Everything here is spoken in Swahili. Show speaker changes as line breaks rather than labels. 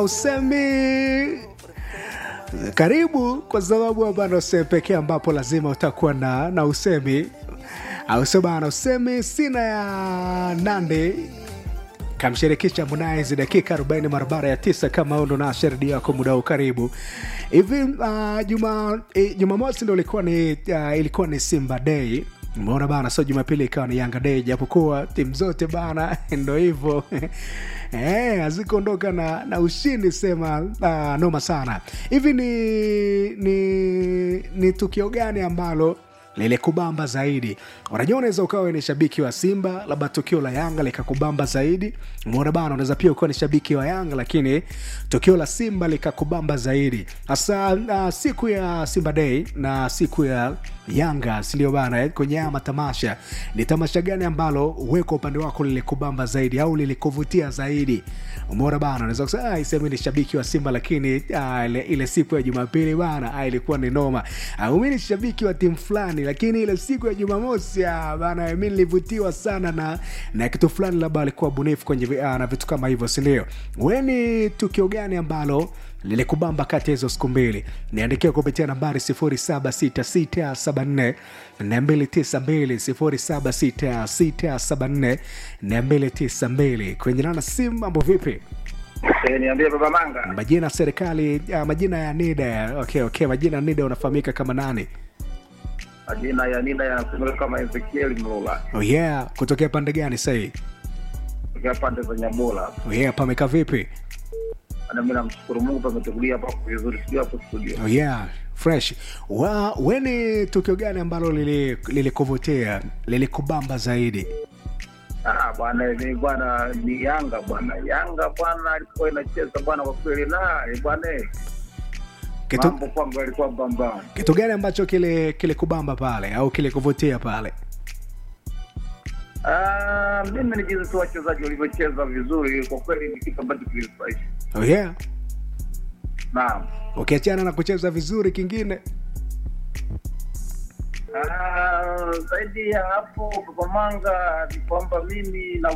usemi karibu kwa sababu hapa ndo sehemu pekee ambapo lazima utakuwa na, na usemi au sio bana usemi sina ya nande kamshirikisha Harmonize dakika 40 barabara ya tisa kama huo ndo na sherdi yako muda huu karibu hivi uh, juma eh, jumamosi ndo ilikuwa ni uh, ilikuwa ni simba day umeona bana so jumapili ikawa ni yanga day japokuwa timu zote bana ndo hivyo eh, hazikuondoka na, na ushindi sema uh, noma sana hivi ni, ni, ni tukio gani ambalo lilikubamba zaidi unajua unaweza ukawa ni shabiki wa simba labda tukio la yanga likakubamba zaidi umeona bana unaweza pia ukawa ni shabiki wa yanga lakini tukio la simba likakubamba zaidi hasa uh, siku ya simba day na siku ya yanga sindio bana eh, kwenye haya matamasha ni tamasha gani ambalo we kwa upande wako lilikubamba zaidi au lilikuvutia zaidi umeona bana unaweza kusema "Ah, isemi ni shabiki wa simba lakini ah, ile, ile siku ya jumapili bana ah, ilikuwa ni noma ah, mi ni shabiki wa timu fulani lakini ile siku ya jumamosi ah, bana mi nilivutiwa sana na na kitu fulani labda alikuwa bunifu kwenye vi- ah, na vitu kama hivyo sindio we ni tukio gani ambalo lilikubamba kati ya hizo siku mbili niandikia kupitia nambari 76674 292 76674 kwenye nana simu mambo vipi
Eh, niambie baba manga
majina ya serikali uh, majina ya nida okay, okay, majina ya nida unafahamika kama nani
majina ya nina yanasomeka kama ezekiel mlula
oh yeah kutokea pande gani sahii
tokea pande za nyabola
oh yeah pameka vipi
na mi namshukuru mungu pametukulia hapa vizuri sijui hapo studio
oh yeah fresh wa we ni tukio gani ambalo lili- lilikuvutia lilikubamba zaidi
Ah, bwana ni bwana ni yanga bwana yanga bwana alikuwa inacheza bwana kwa kweli na eh, bwana eh,
kitu,
mambo kwangu alikuwa bambam
kitu gani ambacho kile kilikubamba pale au kilikuvutia pale
Ah, mimi ni jinsi tu wachezaji walivyocheza vizuri kwa kweli ni kitu ambacho kilifurahisha
oh yeah
naam
ukiachana na kucheza vizuri kingine
Ah, zaidi ya hapo baba manga ni kwamba mimi na